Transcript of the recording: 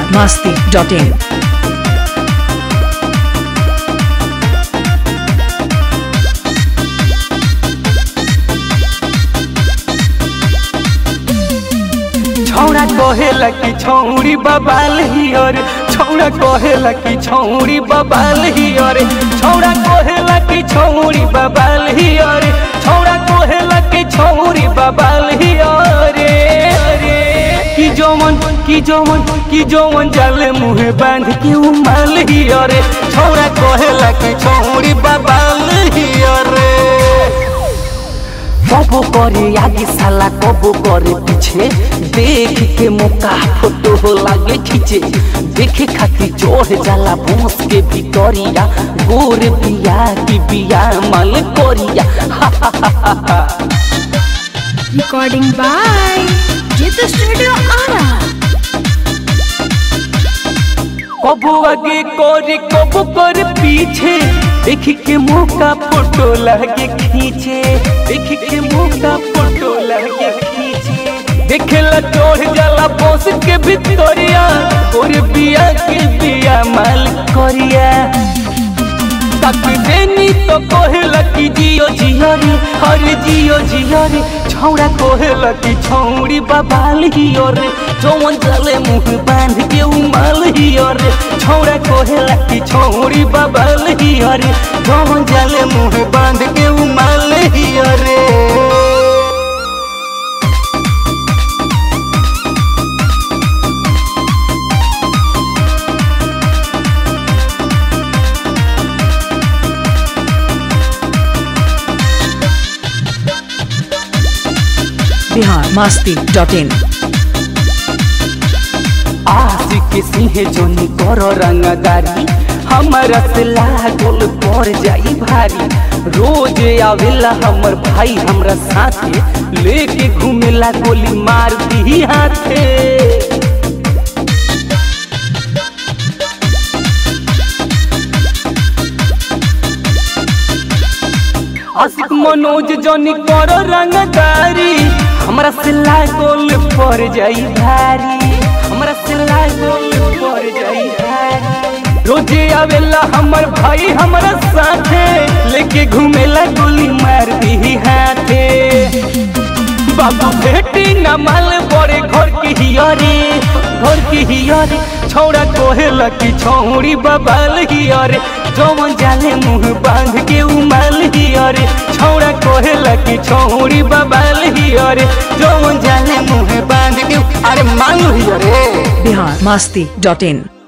masti.in. छौड़ा कहेला कि छौड़ी बबाल हियर छौड़ा कहेला कि छौड़ी बबाल हियर छौड़ा कहेला कि छौड़ी बबाल हियर छौड़ा कहेला कि छौड़ी बबाल हियर रे कि जौवन कि जौवन कि जौवन जाले मुहे बांध के उमाल हियर छौड़ा कहेला कि छौड़ी बबाल हियर कबो करे आगे साला कबो करे पीछे देख के मौका फोटो हो लागे खींचे देखे खातिर चढ़ जाला बॉस के भितरिया गोर बिया की बिया मल करिया Recording by Jitha Studio Ara. कबो आगे करे कबो करे पीछे देख के मौका फोटो लागे खींचे देख के मौका फोटो लागे खींचे देखेला चढ़ जाला बॉस के भितरिया गोर बिया के बिया माल करिया तक देनी तो कहेला कि जियो जियो रे हर जियो जियो रे छौड़ा कहेला कि छौड़ी बबाल हियो रे जौन चले मुंह बांध के उमाल हियो रे छौड़ा कहेला कि छौड़ी बबाल हियो रे जौन चले मुंह बांध के उमाल हियो रे Bihar masti.in. आशिक सिंह जोनी करो रंगदारी हमारा से लागल पर जाई भारी रोज आवेला हमर भाई हमरा साथे लेके घूमेला गोली मार दी हाथे आशिक मनोज जोनी करो रंगदारी हमरा से लागल पर जाई भारी हमरा से लागल पर जाई भारी रोजे आवेला हमर भाई हमरा साथे लेके घूमेला गोली मार दी हाथे बाबू बेटी न माल बड़े घर की हियरे घर की हियरे छौड़ा कोहेला की छौड़ी बबाल हियरे जौन जाले मुंह बांध के उमाल हियरे छौड़ा कोहेला की छौड़ी बबाल हियरे जौन जाले मुंह बांध के अरे मालू हियरे Bihar masti.in.